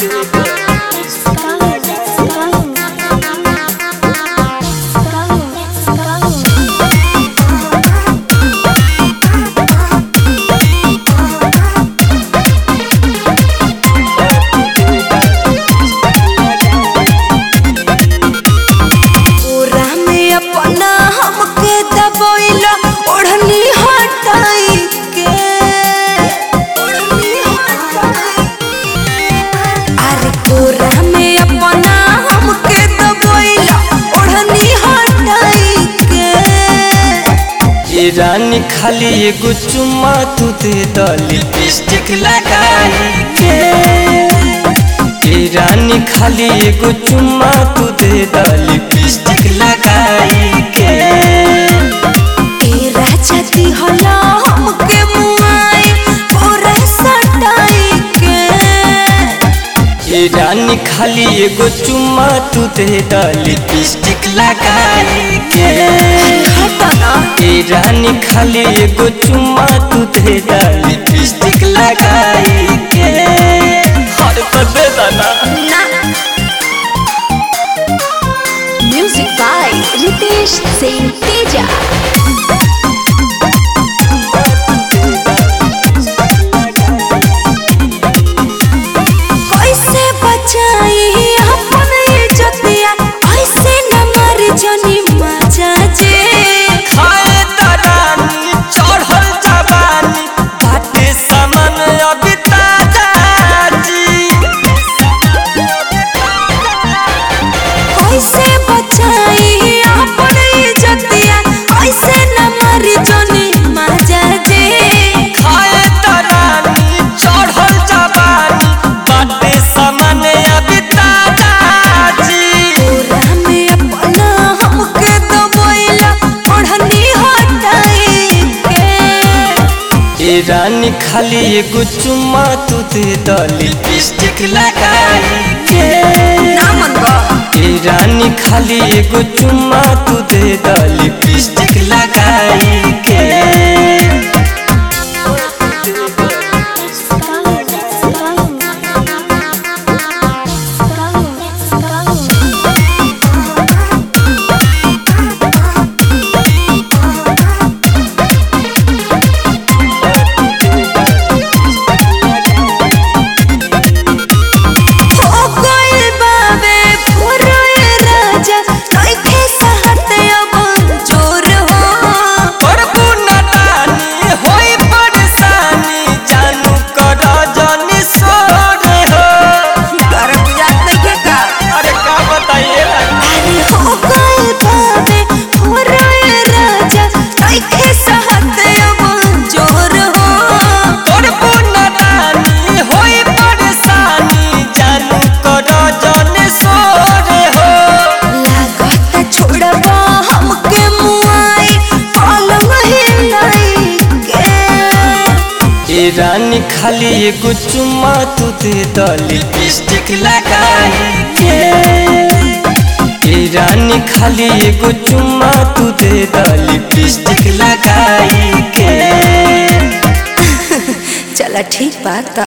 पूरा में अपना हमके दबोइला ओढ़नी हटाई के अरे पूरा में अपना हमके दबोइला ओढ़नी हटाई के ए रानी खाली एगो चुम्मा तू दे द लिपस्टिक लगाई के ए रानी खाली एगो चुम्मा तू दे द लिपस्टिक लगाई के ए राजा दी होला हमके मुआई पूरा सटाई के ए रानी खाली एगो चुम्मा तू दे द लिपस्टिक लगाई के हटना ए रानी खाली एगो चुम्मा तू दे द लिपस्टिक लगाई के हर तो दे देना म्यूजिक बाय रितेश सिंह तेजा कैसे बचाई अपन इज्जतिया ऐसे न मर जनी मजा जे खाए दरानी चढ़ल जवानी बाटे सामान अभी ताजा जी कैसे बचाई अपन इज्जतिया ऐसे न मर जनी मजा जे खाए दरानी चढ़ल जवानी बाटे सामान अभी ताजा जी पूरा में अपना हमके दबोइला ओढ़नी हटाई के ए रानी खाली एगो चुम्मा तू दे द लिपस्टिक लगाई के ना मनबा ए रानी खाली एगो चुम्मा तू दे द लिपस्टिक लगाई के हो गइल बाबे पुरोए राजा नइखे सहत अब जोर हो प्रभु नदानी होई परेशानी जानू कर जनी सोर हो करत जात नइखे का अरे का बताइए अरे हो गइल बाबे पुरोए राजा नइखे सहत अब जोर हो प्रभु नदानी होई परेशानी जानू कर जनी सोर हो लागत छोड़बा हमके मुआई पलंग हिलाई के ए रानी खाली एगो चुम्मा तू दे द लिपस्टिक लगाई के ए रानी खाली एगो चुम्मा तू दे द लिपस्टिक लगाई के चला ठीक बात